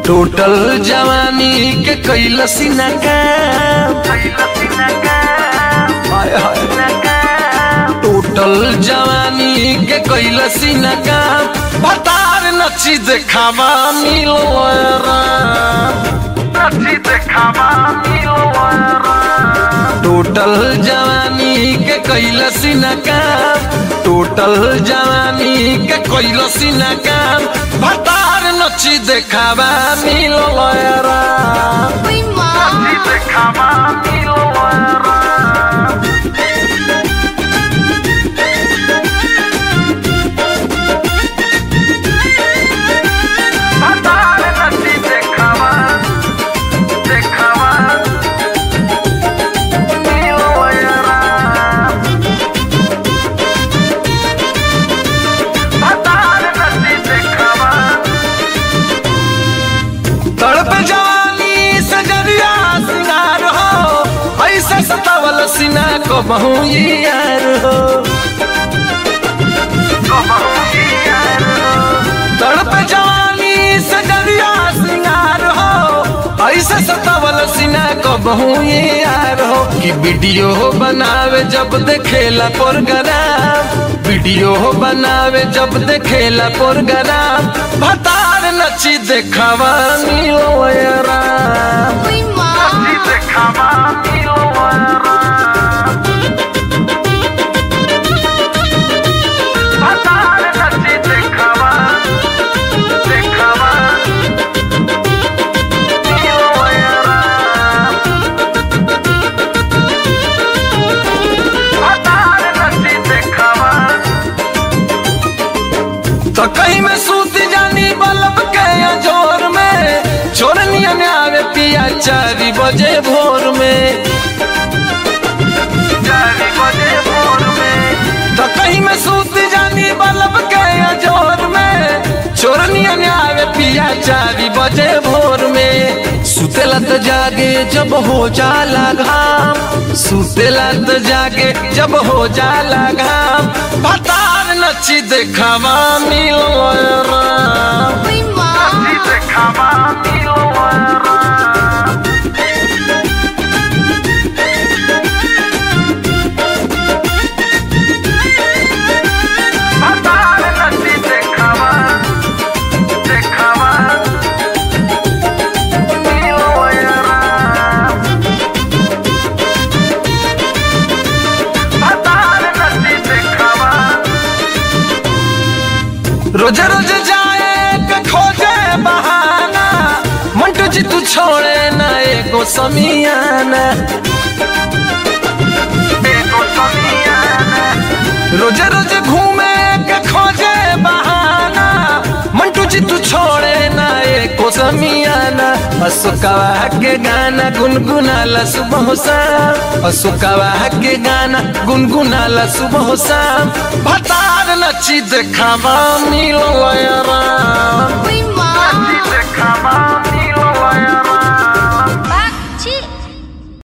Total जवानी के कैलसी न काम हाय हाय टोटल जवानी के कैलसी न काम बतार नची देखावा मिलो टोटल जवानी के कैलसी न काम टोटल जवानी के कैलसी न काम भतार नची देखावा मिलो Uy, ma. तड़प जवानी सजरिया सिंगार हो ऐसे सतावल सीना को बहु यार हो तड़प जवानी सजरिया सिंगार हो ऐसे सतावल सीना को बहु यार हो कि वीडियो बनावे जब देखेला प्रोग्राम वीडियो बनावे जब देखेला प्रोग्राम भतार नची देखावा मिलो यारा Uy, ma. तो कहीं में सूत जानी बल्ब के जोर में चोरनिया ने आवे पिया चारी बजे भोर में तो कहीं में सूत जानी बल्ब के जोर में चोरनिया ने आवे पिया चारी बजे भोर में सुतेला तो जागे जब हो जाला घाम सुतेला तो जागे जब हो जाला घाम भतार नची देखावा मिलो राम Uy, ma. रोज रोज जाए के खोजे बहाना मंटू जी तू छोड़े ना एगो समियाना रोज रोज घूमे के खोजे बहाना मंटू जी तू छोड़े ना एको समियाना अशोकवा के गाना गुनगुनाला सुबह शाम अशोकवा के गाना गुनगुनाला सुबह शाम भतार नची देखावा मिलो Ram Uy, ma. Come on.